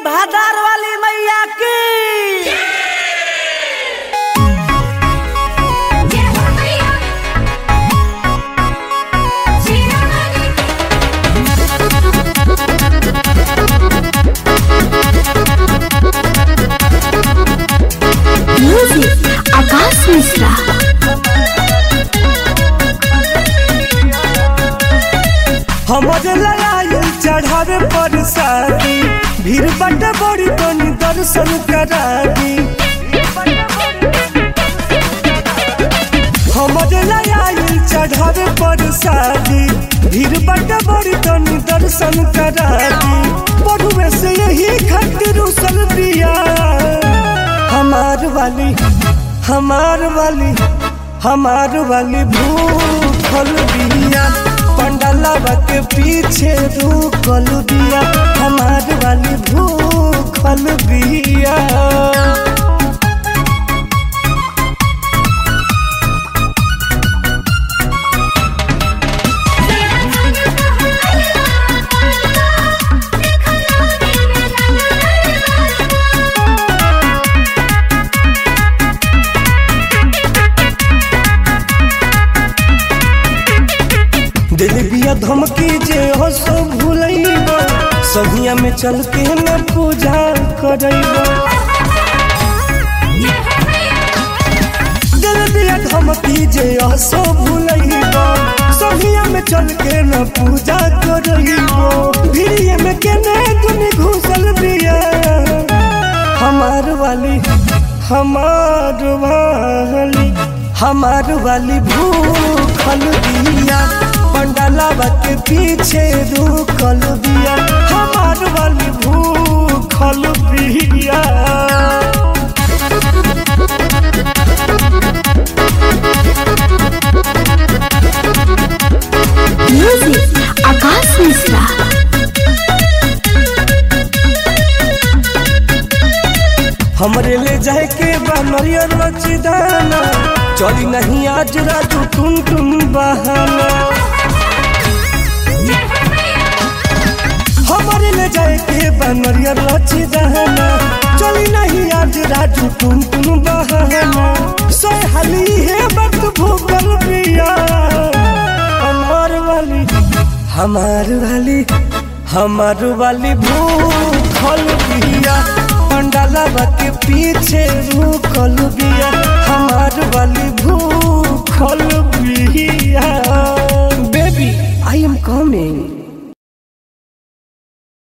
भादार वाली मैया की म्यूजिक आकाश मिश्रा हमरे लड़ाई चढ़ावे पर शादी भीड़ बट बड़ी तनी दर्शन करादी हमरे लड़ाई चढ़ावे पर शादी भीड़ बट बड़ी तनी दर्शन करादी पढ़ुए से यही खातिर उसल दिया हमार वाली हमार वाली हमार वाली भूखल बिया पंडलवा के पीछे रुकल बिया हमार वाली भूखल बिया दिल बिया धमकी जे हो सो भूलैब सहिया में चल के न पूजा करैब दिल बिया धमकी जे हो सो भूलैब सहिया में चल के न पूजा करैब भिड़िए में केने तुम घुसल बिया हमार वाली हमार वाली हमार वाली भूखल बिया पंडलवा के पीछे रुकल बिया हमार वाली भूखल बिया म्यूजिक आकाश मिश्रा हमरे ले जाए के बा नरियर रचिदाना चली नहीं आज राजू टुन टुन बहाना हमारे ले जाए के बा नरियर रचिदाना चली नहीं आज राजू टुन टुन बहाना सोए हाली है वक्त भूगल पिया हमार वाली हमार वाली हमार वाली भूखल बिया पंडालवा के पीछे रुकल बिया हमार वाली भूखल बिया बेबी आई एम कमिंग